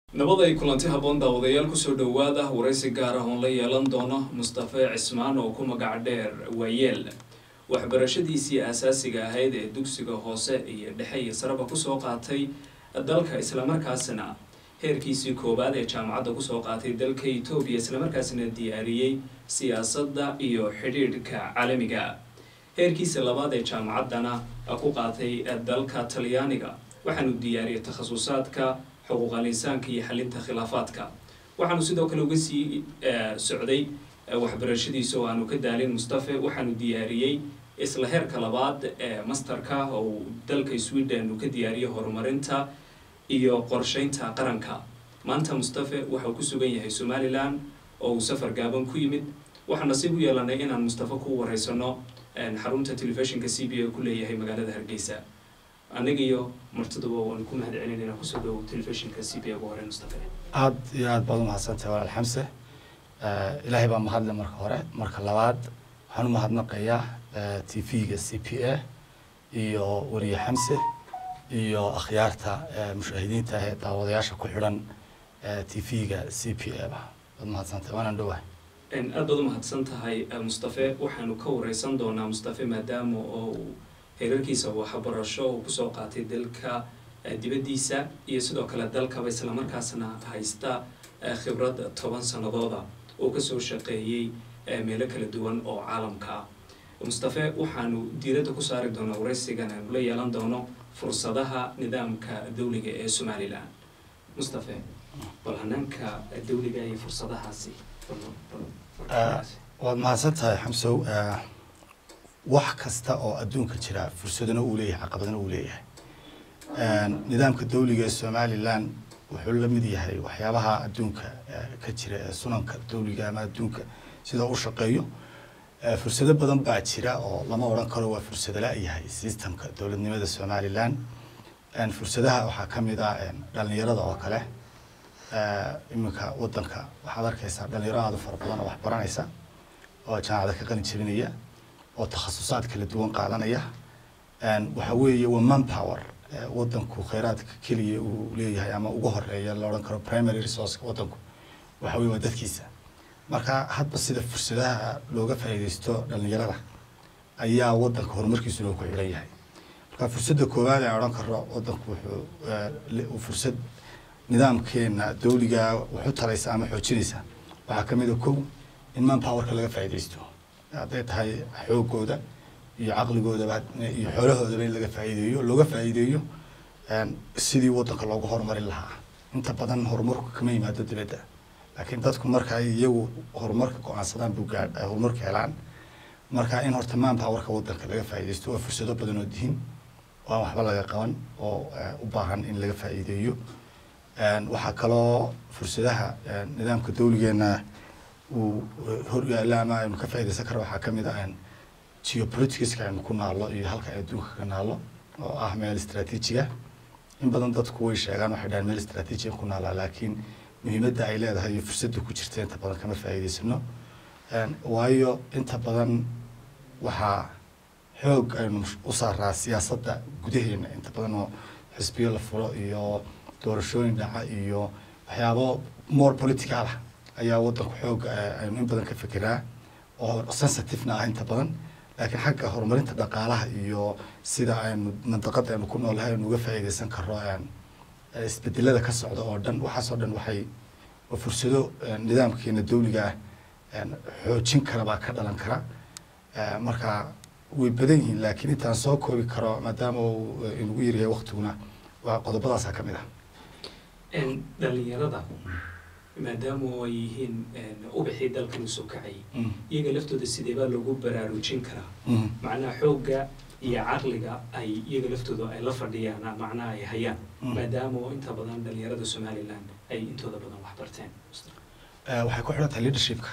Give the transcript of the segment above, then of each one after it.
nabad ay kulanti habboon daawadayaal kusoo dhowaada waraysi gaar ah oon la yeelan doono mustafe cismaan oo ku magac dheer waayeel waxbarashadiisii aasaasiga ahayd ee dugsiga hoose iyo dhexe iyo saraba kusoo qaatay dalka islamarkaasna heerkiisii koowaad ee jaamacadda kusoo qaatay dalka etoobiya islamarkaasna diyaariyey siyaasadda iyo xidhiidhka caalamiga heerkiisa labaad ee jaamacaddana ku qaatay dalka talyaaniga waxaanu diyaariyay takhasusaadka xuquuqal insaanka iyo xalinta khilaafaadka waxaanu sidoo kale uga sii socday waxbarashadiisa oo aanu ka daalin mustafe waxaanu diyaariyey isla heerka labaad ee masterka oo dalka sweden uu ka diyaariyey horumarinta iyo qorsheynta qaranka maanta mustafe waxauu ku sugan yahay somalilan oo uu safar gaaban ku yimid waxaa nasiib u yeelanay inaan mustafe ku wareysano xarunta telefishinka c b a ku leeyahay magaalada hargeysa aniga iyo martiduba waan ku mahad celinayna kusoo dhowow telefishinka c b a ugu hore mustafe aada iyo aada baad umahadsantahay walaal xamse ilaahay baa mahadle marka hore marka labaad waxaan u mahadnaqayaa t v-ga c p a iyo weriye xamse iyo akhyaarta mushaahidiinta ah ee daawadayaasha ku xidhan t v-ga c p a ba waad mahadsantahay waanaan dhowahay aada baad umahadsan tahay mustafe waxaanu ka wareysan doonaa mustafe maadaama oo uu heerarkiisa waxbarasho uu kusoo qaatay dalka dibaddiisa iyo sidoo kale dalkaba islamarkaasna haysta khibrad toban sanadooda oo kasoo shaqeeyey meelo kala duwan oo caalamka ah mustafe waxaanu diiradda ku saari doonaa wareysigan aanu la yeelan doono fursadaha nidaamka dawliga ee somalilan mustafe bal hanaanka dawliga iyo fursadahaasi waad mahadsan tahay xamsow wax kasta oo adduunka jira fursadana uu leeyahay caqabadana uu leeyahay nidaamka dawliga ee somalilan wuxuu la mid yahay waxyaabaha adduunka ka jira ee sunanka dawliga ama adduunka sida u shaqeeyo fursado badan baa jira oo lama odhan karo waa fursado la-yahay systemka dowladnimada somalilan fursadaha waxaa ka mid ah dhalinyarada oo kale iminka wadanka waxaad arkeysaa dhalinyaro aada u fara badan oo wax baranaysa oo jaamacada ka qalin jabinaya oo takhasusaad kala duwan qaadanaya waxa weeye waa man power wadanku kheyraadka keliya uu leeyahay ama ugu horeeya la odhan karo primary resourceka wadanku waxa weye waa dadkiisa marka hadba sida fursadaha looga faa'iideysto dhalinyarada ayaa wadanka horumarkiisu loo ku xidhan yahay marka fursadda koowaad aan odhan karo wadanku wuxuu fursad nidaamkeena dawliga wuxu taraysa ama xoojinaysa waxaa ka mid a kow in man powerka laga faa'iideysto hadday tahay xoogooda iyo caqligoodaba iyo xoolahoodaba in laga faa'iideeyo looga faa'iideeyo sidii wadanka loogu horumarin lahaa inta badan horumarku kama yimaado dibadda laakiin dadku marka ay iyagu horumarka go-aansadaan buu gaa horumarka helaan marka in horta man powerka wadanka laga faa'iideysto waa fursado badan oo dihin oo aan waxba laga qaban oo u baahan in laga faa'iideeyo waxaa kaloo fursadaha nidaamka dawligeena uu hor yaalla ama aynu ka faaideysan karo waxaa kamid ah geopoliticska aynu ku naalo iyo halka adduunka ka naalo oo ah meel istraatiijiga in badan dadku way sheegaan waxay dhahaan meel istraatiijiga ku naalaa laakiin muhiimadda ay leedahay iyo fursadda ku jirta inta badan kama faa'iideysano waayo inta badan waxaa xoog aynu u saaraa siyaasadda gudaheena inta badan oo xisbiyo la furo iyo doorashooyin dhaca iyo waxyaabo more political ah ayaa wadanku xoog aynu in badan ka fekeraa oo sensitivena ah inta badan laakiin xagga horumarinta dhaqaalaha iyo sida aynu mandaqada aynu ku noolahay aynu uga faa'iideysan karo isbedelada ka socda oo dhan waxaas oo dhan waxay fursado nidaamkeena dawliga ah xoojin kara baa ka dhalan kara marka way badan yihiin laakiin intaan soo koobi karo maadaama uu inugu yaryahay waktiguna waa qodobadaasaa ka mid ah dhalinyarada maadaama ay yihiin ubixii dalkan usoo kacayay iyaga laftooda sidee baa loogu baraarujin karaa macnaha xoogga iyo caqliga ay iyaga laftooda ay la fadhiyaan macnaha ay hayaan maadaama inta badan dhalinyarada somalilan ay intooda badan wax barteen waxay ku xidhan tahay leadershipka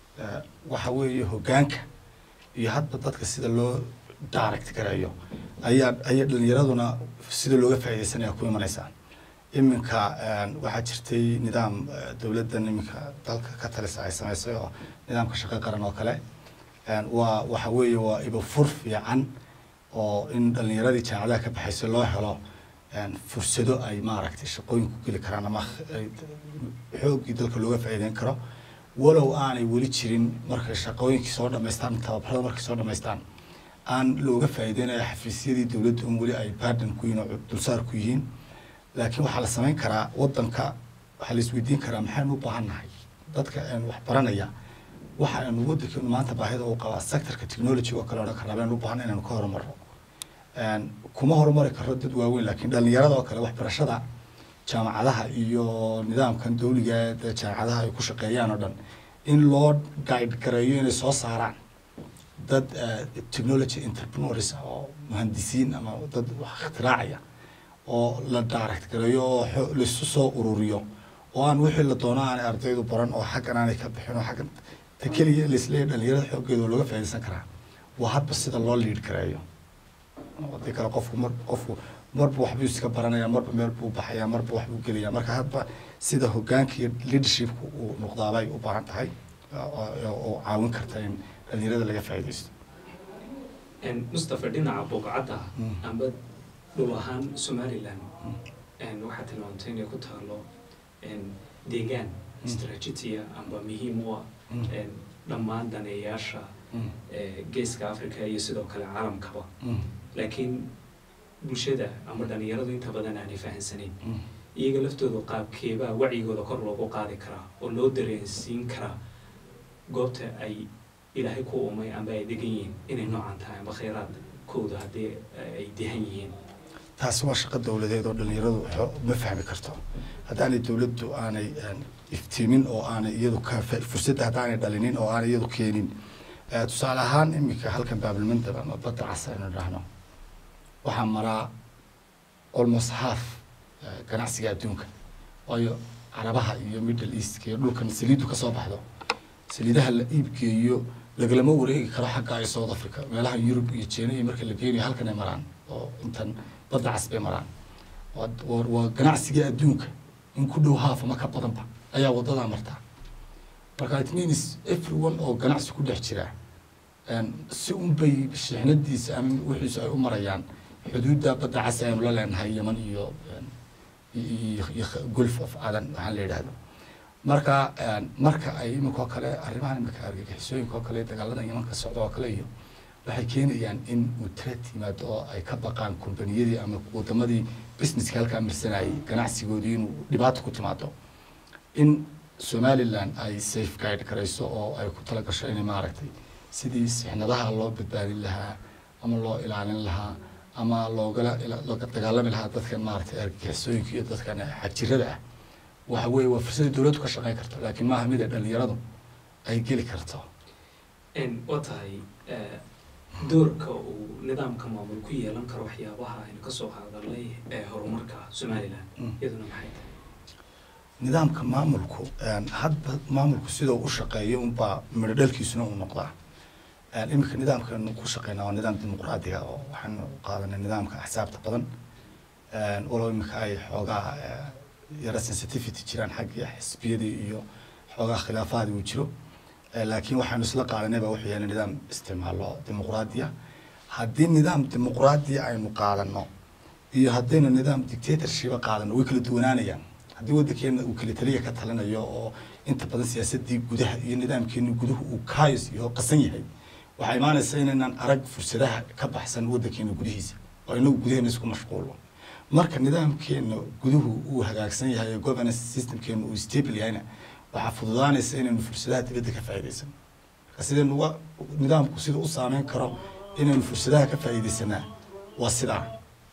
waxa weeye hoggaanka iyo hadba dadka sida loo direct gareeyo ayaa ayaa dhalinyaraduna sida looga faa'iideysanaya ku imanaysaa iminka waxaa jirtay nidaam dowladdan iminka dalka ka talisa ay sameysay oo nidaamka shaqo qaran oo kale waa waxa weeye waa ibafur fiican oo in dhalinyaradii jaamacadaha ka baxaysay loo helo fursado ay maaragtay shaqooyin ku geli karaan ama xooggii dalka looga faa'iideyn karo walow aanay weli jirin markay shaqooyinkii soo dhamaystaan tababarada markay soo dhamaystaan aan looga faa'iideynayo xafiisyadii dowladda un weli ay barden ku yihiin oo dulsaar ku yihiin laakiin waxaa la samayn karaa waddanka waxaa la isweydiin karaa maxaynu u baahan nahay dadka wax baranaya waxa aynu waddankeenu maanta baahida u qabaa sectorka technology oo kale odhan karnaa baynu u baahan inaynu ka horumarno kuma horumari karo dad waaweyn laakiin dhalinyarada oo kale waxbarashada jaamacadaha iyo nidaamkan dawliga ee jaamacadaha ay ku shaqeeyaan oo dhan in loo guide gareeyo inay soo saaraan dad technology entrepreneurs ah oo muhandisiin ama dad wax ikhtiraacaya oo la direct gareeyo oo laisu soo ururiyo oo aan wixii la doono aanay ardaydu baran oo xaggan aanay ka bixin oo xaggan ta keliya laisleeyahy dhalinyarada xooggeeda oo looga faa'iidaysan karaa waa hadba sida loo liid gareeyo hadii kale qofku mar qofku marba waxbuu iska baranaya marba meel buu baxaya marba waxbuu gelaya marka hadba sida hogaanka iyo leadershipka uu noqdaabay u baahan tahay oo caawin karta in dhalinyarada laga faa'iidaysto mustafa dhinaca buuqcadda amba dhul ahaan somaliland waxaa tilmaamtay inay ku taalo deegaan strategia amba muhiim u ah dhammaan daneeyaasha geeska africa iyo sidoo kale caalamkaba laakiin bulshada ama dhalinyaradu inta badan aanay fahansaneyn iyaga laftooda qaabkeebaa wacyigooda kor loogu qaadi karaa oo loo dareensiin karaa goobta ay ilaahay ku umay amba ay degan yihiin inay noocan tahay amba khayraadkooda haddii ay dehan yihiin taasi waa shaqo dowladeed oo dhalinyaradu ma fahmi karto haddaanay dowladdu aanay iftiimin oo aanay iyadu ka fursadda haddaanay dhalinin oo aanay iyadu keenin tusaale ahaan iminka halkan baabilmandab ama badda cas aynu dhahno waxaa maraa almost half ganacsiga adduunka waayo carabaha iyo middle east iyo dhulkan saliiddu ka soo baxdo saliidaha la iibgeeyo lagalama wareegi karo xagga ay south africa meelaha yurub iyo jina iyo marka la geenayo halkan ay maraan oo intan badda cas bay maraan waa ganacsiga adduunka in ku dhow haaf ama ka badanba ayaa wadadaa martaa marka it means everyone oo ganacsi ku dhex jira si unbay shixnadiisa ama wixiisu ay u marayaan xuduudda badda cas aynu la leenahay yeman iyo iyo gulf of adan waxaan la yidhaahdo marka marka ay iminka oo kale arrimahan iminka argagixisooyinka oo kale dagaalada yemanka socda oo kale iyo waxay keenayaan in uu tret yimaado oo ay ka baqaan kombaniyadii ama wadamadii businesska halkaa marsanayay ganacsigoodii inuu dhibaato ku timaado in somaliland ay safe guide garayso oo ay ku tala gasho inay maaragtay sidii sixnadaha loo badbaadin lahaa ama loo ilaalin lahaa ama loogala looga dagaalami lahaa dadkan maaragtay argagixisooyinka iyo dadkan xagjirada ah waxa weeye waa fursadii dowladdu ka shaqeyn karto laakiin maaha mid ay dhalinyaradu ay geli karto waa tahay doorka uu nidaamka maamul ku yeelan karo waxyaabaha aynu kasoo hadalnay ee horumarka somaliland iyaduna maxay tahay nidaamka maamulku hadba maamulku sida uu u shaqeeyo unbaa midho dhalkiisuna uu noqdaa iminka nidaamkanu ku shaqeynaa waa nidaam dimuqraadiga oo waxaanu qaadanay nidaamka axsaabta badan walow iminka ay xoogaa yara sensitivity jiraan xagga xisbiyadii iyo xoogaa khilaafaadii uu jiro laakiin waxaanu isla qaadanay baa wuxuu yahay nidaam isticmaalo dimuqraadiya haddii nidaam dimuqraadiya aynu qaadano iyo haddaynu nidaam dictatorshipa qaadano way kala duwanaanayaan haddii waddankeena uu kala taliya ka talinayo oo inta badan siyaasadii gudaha iyo nidaamkeeni guduhu uu kaayos iyo qasan yahay waxaa imaanaysa inaynaan arag fursadaha ka baxsan waddankeena gudihiisa oo inagu gudaheena isku mashquulo marka nidaamkeena guduhu uu hagaagsan yahay ee governance systemkeena uu stable yahayna waxaa fududaanaysa inaynu fursadaha dibadda ka faa'iidaysan marka sidaynu uga nidaamku sida u saameyn karo inaynu fursadaha ka faa'iidaysanaa waa sidaa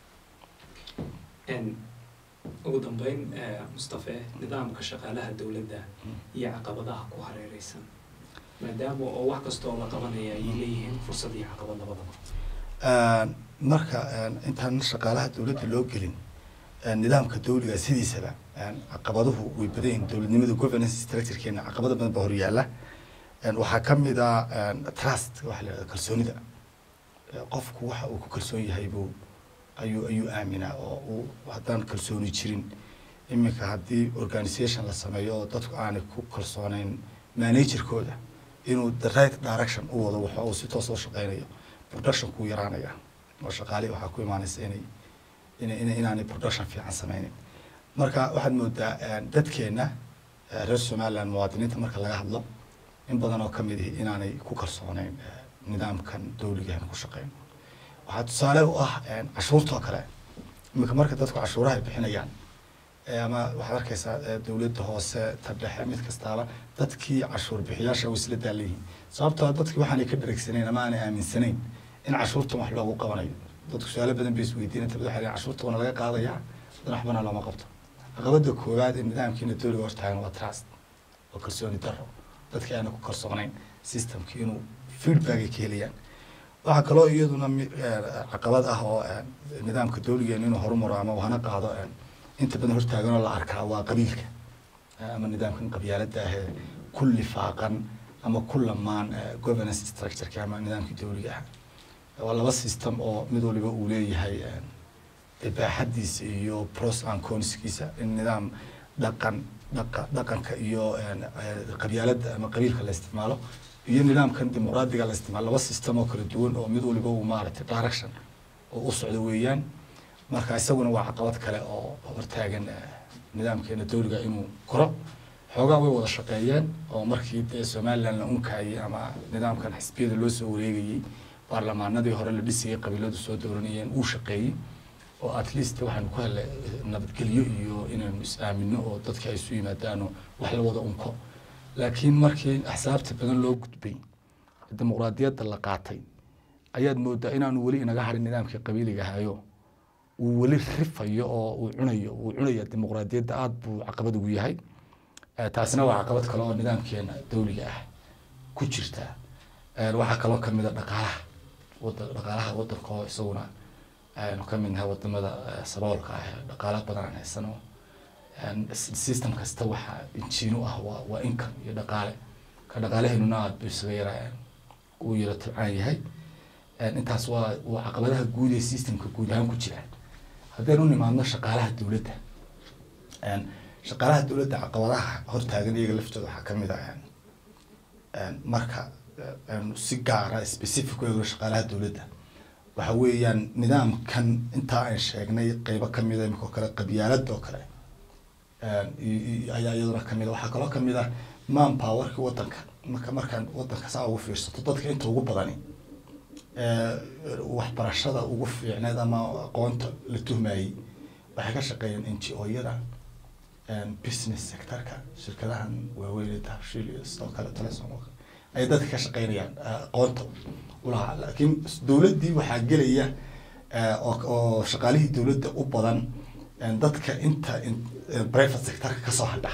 ugu dambeyn mustafe nidaamka shaqaalaha dowladda iyo caqabadaha ku hareereysan maadaama oo wax kasta oo la qabanaya ay leeyihiin fursad iyo caqabad labadaba marka intaan shaqaalaha dowladda loo gelin nidaamka dawliga sidiisaba caqabaduhu way badan yihiin dowladnimada governance structurekeena caqabada badan baa horyaala waxaa ka mid ah trust waxa la yidhahda kalsoonida qofku waxa uu ku kalsoon yahay buu ayuu ayuu aaminaa oo uu haddaan kalsooni jirin iminka haddii organisation la sameeyo oo dadku aanay ku kalsooneyn managerkooda inuu the right direction u wado waxa uu si toos oo shaqeynayo production kuu yaraanaya oo shaqaalihi waxaa ku imaanaysa inay in in inaanay production fiican sameynin marka waxaad moodaa dadkeena reer somaliland muwaadiniinta marka laga hadlo in badan oo kamid ihi inaanay ku kalsooneyn nidaamkan dawligahan ku shaqeyno waxaa tusaale u ah cashuurtoo kale iminka marka dadku cashuuraha ay bixinayaan ama waxaad arkeysaa dowladda hoose ta dhexe mid kastaaba dadkii cashuur bixiyaasha way isla daalan sababtoo dadki waxaanay ka dharegsanayn ama aanay aaminsanayn in cashuurtan wax loogu qabanayo dadku su-aalo badan bay isweydiinay tabada waxay cashuurta wana laga qaadayaa hadan waxbana looma qabto caqabada koowaad ee nidaamkiina dowliga hortaagan waa trust oo kalsooni daro dadki aana ku kalsoonayn systemki inuu feedback ay ka helayaan waxaa kaloo iyaduna caqabad ah oo nidaamka dowligeena inuu horumaro ama hana qaado inta badan hortaaganoo la arkaa waa qabiilka ama nidaamkan qabyaalada ahee ku lifaaqan ama ku lamaan governance structureki ama nidaamkii dowliga ah waa laba system oo mid waliba uu leeyahay ibaaxadiisa iyo pros and conskiisa in nidaam dhaqan dhaqa dhaqanka iyo qabyaalada ama qabiilka la isticmaalo iyo nidaamkan dimuqraadiga la isticmaalo laba system oo kala duwan oo mid waliba uu maaragtay direction oo u socdo weeyaan marka isaguna waa caqabad kale oo hortaagan nidaamkeena dowliga inuu koro xoogaa way wada shaqeeyeen oo markii dee somaliland la unkayay ama nidaamkan xisbiyada loo soo wareegayey baarlamaanadii hore la dhisayay qabiiladu soo dooranayeen uu shaqeeyey oo at least waxaanu ku helay nabadgelyo iyo inaynu is-aamino oo dadka ay isu yimaadaano wax la wada unko laakiin markii axsaabta badan loo gudbay dimuqraadiyadda la qaatay ayaad moodaa inaanu weli inaga harin nidaamkii qabiiliga ahayo uu weli rifayo oo uu cunayo uu cunaya dimuqraadiyadda aada buu caqabad ugu yahay taasina waa caqabad kale oo nidaamkeena dowliga ah ku jirta waxaa kaloo kamid a dhaqaalaha wada dhaqaalaha wadanka oo isaguna aynu ka mid nahay wadamada saboolka ah ee dhaqaala badan aan haysano system kasta waxaa injiino ah waa waa income iyo dhaqaale ka dhaqaalaheennuna aada buu isaga yara uu yara tabcaan yahay intaas waa waa caqabadaha guud ee systemka guud ahaan ku jira haddaynu nimaadno shaqaalaha dowladda shaqaalaha dowladda caqabadaha hortaagan iyaga laftooda waxaa kamid ah marka si gaara specific u eegno shaqaalaha dowladda waxa weeyaan nidaamkan intaa aan sheegnay qeybo kamida imika oo kale qabyaalad oo kale ayaa iyaduna kamid a waxaa kaloo kamid ah man powerki wadanka marka markaan wadanka saa ugu fiirsato dadka inta ugu badani waxbarashada ugu fiicneed ama aqoonta la tuhmayey waxay ka shaqeeyeen n g o-yada business sectorka shirkadahan waaweyn dahabshiil iyo sidoo kale telesom ayay dadka ka shaqeynayaan aqoonta ulahaa laakiin dowladdii waxaa gelaya oo shaqaalihii dowladda u badan dadka inta private sectorka kasoo hadha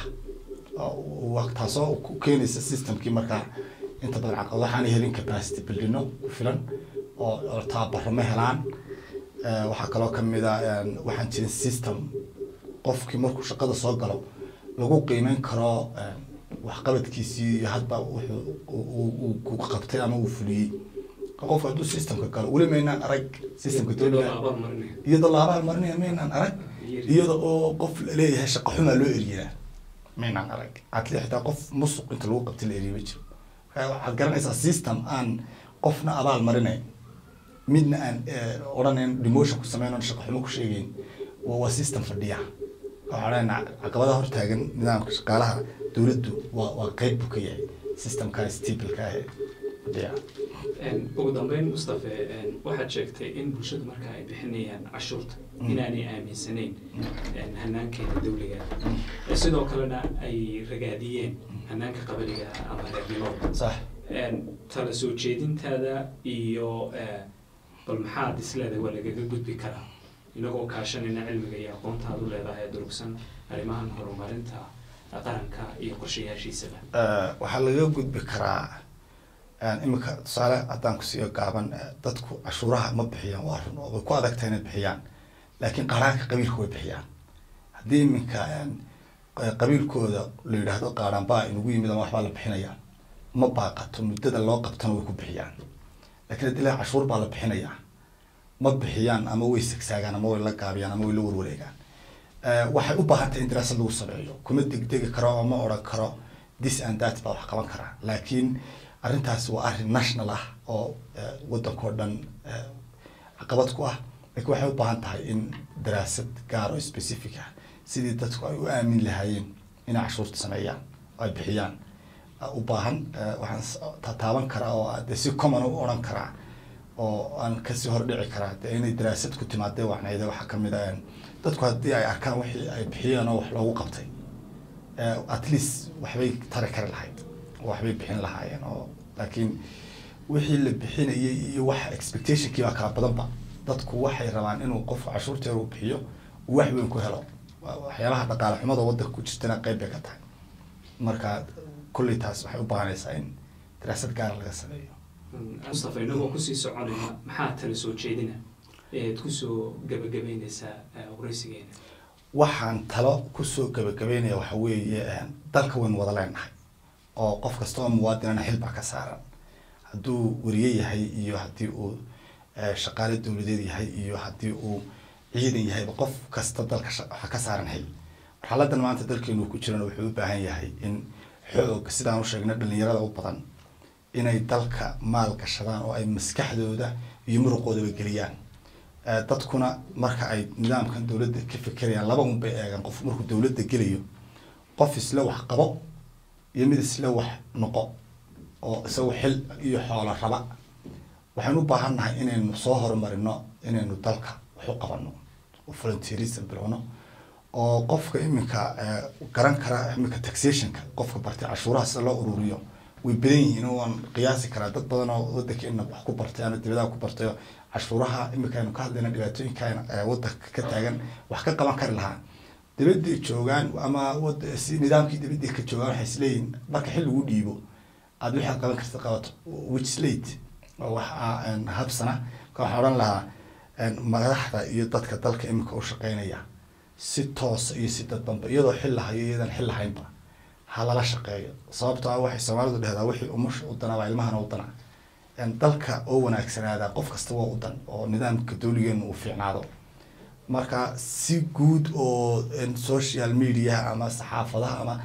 taasoo ku keenaysa systemkii markaa inta badan caqabad waxaanay helin capacity buildino ku filan oo tababaro ma helaan waxaa kaloo kamid a waxaan jirin system qofkii markuu shaqada soo galo lagu qiimeyn karo waxqabadkiisii iyo hadba wuxuu ku qabtay ama uu fuliyey qofku hadduu systemka galo weli maynaan arag systemka dowliga iyadoo la abaal marinaya maynaan arag iyada oo qof leeyahay shaqo xumaa loo eriyaa maynaan arag atli xitaa qof musuq inta lagu qabtay la eriya ma jiro waxaad garanaysaa system aan qofna abaal marinayn midna aan odhanayn demotion ku sameyno shaqo xumo ku sheegeyn waa system fadhiya waxaa leenaha caqabadaha hortaagan nidaamka shaqaalaha dowladdu waa waa qeyb buu ka yahay systemkan stableka ah fadhiya ugu dambeyn mustafe waxaad sheegtay in bulshadu marka ay bixinayaan cashuurta inaanay aaminsanayn hanaankeena dowliga sidoo kalena ay ragaadiyeen hanaanka qabaliga ama reernimada sax tala soo jeedintaada iyo bal maxaad isleedahay waa lagaga gudbi karaa inagoo kaashanayna cilmiga iyo aqoontaad u leedahay durugsan arrimahan horumarinta qaranka iyo qorshayaashiisaba waxaa lagaga gudbi karaa iminka tusaale haddaan kusiiyo gaaban dadku cashuuraha ma bixiyaan waa run oo way ku adagtahay inay bixiyaan laakiin qaaraanka qabiilka way bixiyaan haddii iminka qabiilkooda la yidhaahdo qaaraan baa inugu yimid ama waxbaa la bixinayaa ma baaqato muddada loo qabtana way ku bixiyaan lakiin haddii la cashuur baa la bixinayaa ma bixiyaan ama way sagsaagaan ama way la gaabiyaan ama way la warwareegaan waxay u baahan tahay in daraasad lagu sameeyo kuma degdegi karo oo ma odhan karo this and that baa wax qaban karaa laakiin arrintaas waa arrin national ah oo waddankao dhan caqabad ku ah laakiin waxay u baahan tahay in daraasad gaar oo specific ah sidii dadku ay u aamin lahaayeen inay cashuurta sameeyaan oo ay bixiyaan u baahan waxaan tataaban karaa oo de si common u odhan karaa oo aan kasii hordhici karaa de inay daraasad ku timaadee wacnayda waxaa kamid a dadku haddii ay arkaan wixii ay bixiyeen oo wax loogu qabtay at least waxbay tari kari lahayd oo waxbay bixin lahaayeen oo laakiin wixii la bixinayay iyo wax expectationkii baa kala badanba dadku waxay rabaan inuu qofku cashuurteeda uu bixiyo uu wax weyn ku helo waxyaabaha dhaqaale xumada waddanka ku jirtana qeyb bay ka tahay marka kulley taas waxay u baahanaysaa in daraasad gaara laga sameeyo mustafa inagoo kusii soconayna maxaa tala soo jeedina eed kusoo gabagabeyneysaa wareysigeena waxaan talo kusoo gabagabeynaya waxa weeye dalka waynu wada leenahay oo qof kasta oo muwaadinana xil baa ka saaran hadduu weriye yahay iyo haddii uu shaqaale dowladeed yahay iyo haddii uu ciidan yahayba qof kasta dalka waxaa ka saaran xil marxaladan maanta dalkeenu ku jirana wuxuu u baahan yahay in xoog sidaan u sheegnay dhalinyarada u badan inay dalka maal gashadaan oo ay maskaxdooda iyo muruqoodaba geliyaan dadkuna marka ay nidaamkan dowladda ka fekerayaan laba un bay eegaan qof markuu dowladda gelayo qof isla wax qabo iyo mid isla wax noqo oo isagu xil iyo xoolo raba waxaynu u baahan nahay inaynu soo horumarino inaynu dalka wax u qabano oo volunteerism bilowno oo qofka iminka garan kara iminka taxationka qofka bartay cashuuraha sida loo ururiyo way badan yihiin waan qiyaasi karaa dad badan oo wadankeena wax ku bartay ama dibadaha ku bartay oo cashuuraha iminka aynu ka hadlayna dhibaatooyinka wadanka ka taagan wax ka qaban kari lahaa dibadday joogaan ama si nidaamkii dibadday ka joogaan waxay isleeyihin marka xil lagu dhiibo aad waxaad qaban karta qabato which late wax habsana ka waxaan odhan lahaa madaxda iyo dadka dalka iminka u shaqeynaya si toosa iyo si dadbanba iyadoo xil lahayo iyadan xil lahaynba ha lala shaqeeyo sababto ah waxay soomaalidu dhehdaa wixii umusha u danaa baa ilmahana u danaa dalka oo wanaagsanaada qof kasta waa u dan oo nidaamka dowligeenu uu fiicnaado marka si guud oo social media ama saxaafadaha ama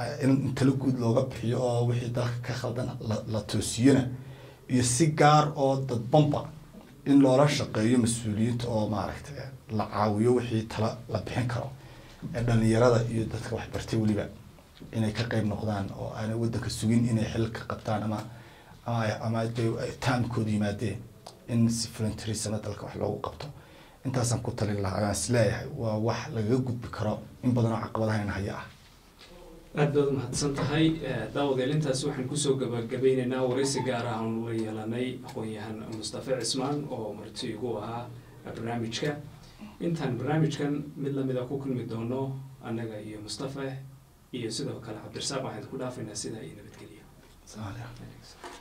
in talo guud looga bixiyo oo wixii dalka ka khaldan la toosiyona iyo si gaar oo dadbanba in loola shaqeeyo mas-uuliyiinta oo maaragtay la caawiyo wixii tala la bixin karo dhalinyarada iyo dadka waxbartay weliba inay ka qeyb noqdaan oo aanay waddanka sugin inay xil ka qabtaan ama ama ama taamkooda yimaadeen in si voluntarism dalka wax loogu qabto intaasaan ku talin lahaa ayaan isleeyahay waa wax lagaga gudbi karo in badan oo caqabadahayna haya ah aad baad umahadsan tahay daawadael intaasi waxaan kusoo gabagabeyneynaa wareysi gaar ah aan ula yeelanay aqoon-yahan mustafa cismaan oo marti igu ahaa barnaamijka intaan barnaamijkan mid lamida ku kulmi doono annaga iyo mustafa iyo sidoo kale cabdirasaaq waxaan ku dhaafaynaa sidaa iyo nabadgelyo